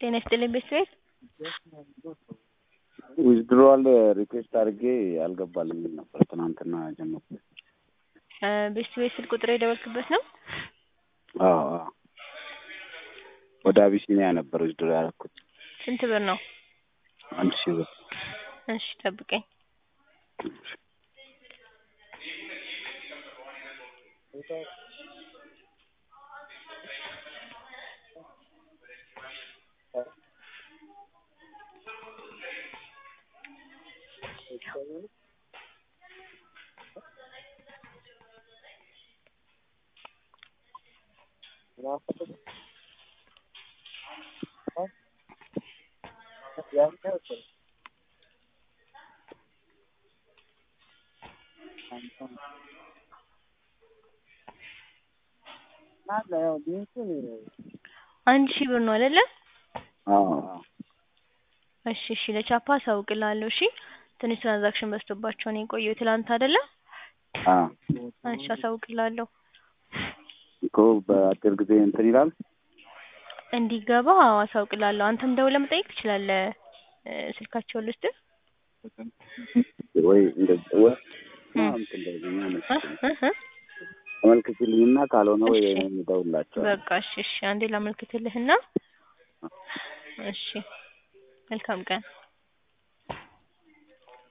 ጤና ይስጥልኝ ቤተሰብ ዊዝድሮዋል ሪኩዌስት አድርጌ አልገባልኝም ነበር ትናንትና ጀመርኩ። ቤተሰብ ስልክ ቁጥር የደወልክበት ነው? አዎ አዎ። ወደ አቢሲኒያ ነበር ዊዝድሮ ያደረኩት ስንት ብር ነው? አንድ ሺህ ብር። እሺ ጠብቀኝ። አንድ ሺህ ብር ነው አይደለ? አዎ አዎ። እሺ እሺ ለቻፓ አሳውቅልሃለሁ። እሺ ትንሽ ትራንዛክሽን በዝቶባቸው ነው የቆየው ትላንት አይደለ? አዎ እሺ አሳውቅልሃለሁ። እኮ በአጭር ጊዜ እንትን ይላል። እንዲገባ አዎ አሳውቅልሃለሁ። አንተም ደውለህ መጠየቅ ትችላለህ። ስልካቸውን ልስጥህ? ወይ እንደዚህ ወይ እም። እንትን እንደዚህ እ እ እ አመልክችልኝና ካልሆነ ወይ እሺ። እደውልላቸዋለሁ። በቃ እሺ እሺ አንዴ ላመልክትልህና እሺ መልካም ቀን